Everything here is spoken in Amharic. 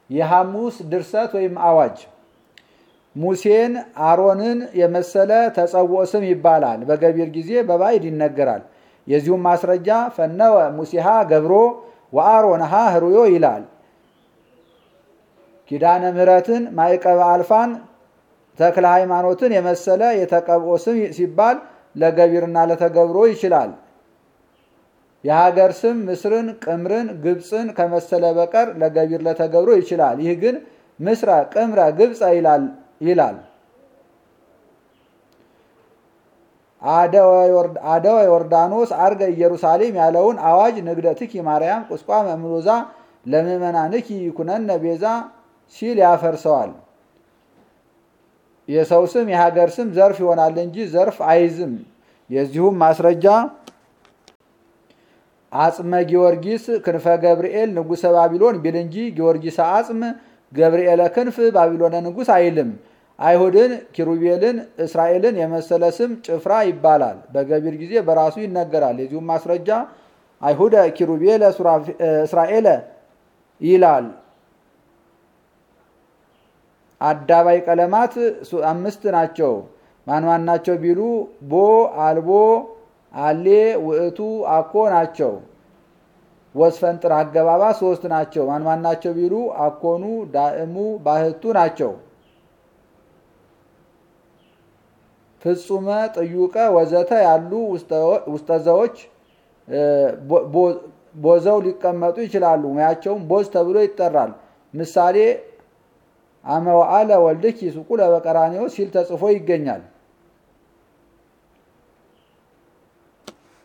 የሐሙስ ድርሰት ወይም አዋጅ ሙሴን አሮንን የመሰለ ተጸውዖ ስም ይባላል። በገቢር ጊዜ በባዕድ ይነገራል። የዚሁም ማስረጃ ፈነወ ሙሴሃ ገብሮ ወአሮንሃ ህሩዮ ይላል። ኪዳነ ምሕረትን ማዕቀበ አልፋን ተክለ ሃይማኖትን የመሰለ የተቀብኦ ስም ሲባል ለገቢርና ለተገብሮ ይችላል። የሀገር ስም ምስርን፣ ቅምርን፣ ግብፅን ከመሰለ በቀር ለገቢር ለተገብሮ ይችላል። ይህ ግን ምስረ፣ ቅምረ፣ ግብፀ ይላል። አደወ ዮርዳኖስ አርገ ኢየሩሳሌም ያለውን አዋጅ ንግደትኪ ማርያም ቁስቋመ ምሎዛ ለምእመናንኪ ይኩነነ ቤዛ ሲል ያፈርሰዋል። የሰው ስም የሀገር ስም ዘርፍ ይሆናል እንጂ ዘርፍ አይዝም። የዚሁም ማስረጃ አጽመ ጊዮርጊስ ክንፈ ገብርኤል ንጉሰ ባቢሎን ቢል እንጂ ጊዮርጊስ አጽም ገብርኤለ ክንፍ ባቢሎነ ንጉስ አይልም። አይሁድን ኪሩቤልን እስራኤልን የመሰለ ስም ጭፍራ ይባላል። በገቢር ጊዜ በራሱ ይነገራል። የዚሁም ማስረጃ አይሁደ ኪሩቤለ እስራኤለ ይላል። አዳባይ ቀለማት አምስት ናቸው። ማን ማን ናቸው ቢሉ ቦ፣ አልቦ፣ አሌ፣ ውእቱ፣ አኮ ናቸው። ወስፈንጥር አገባባ ሶስት ናቸው። ማን ማን ናቸው ቢሉ አኮኑ፣ ዳእሙ፣ ባህቱ ናቸው። ፍጹመ፣ ጥዩቀ ወዘተ ያሉ ውስጠዘዎች ቦዘው ሊቀመጡ ይችላሉ። ሙያቸውም ቦዝ ተብሎ ይጠራል። ምሳሌ አመዋአለ ወልድኪ ሱቁለ በቀራንዮ ሲል ተጽፎ ይገኛል።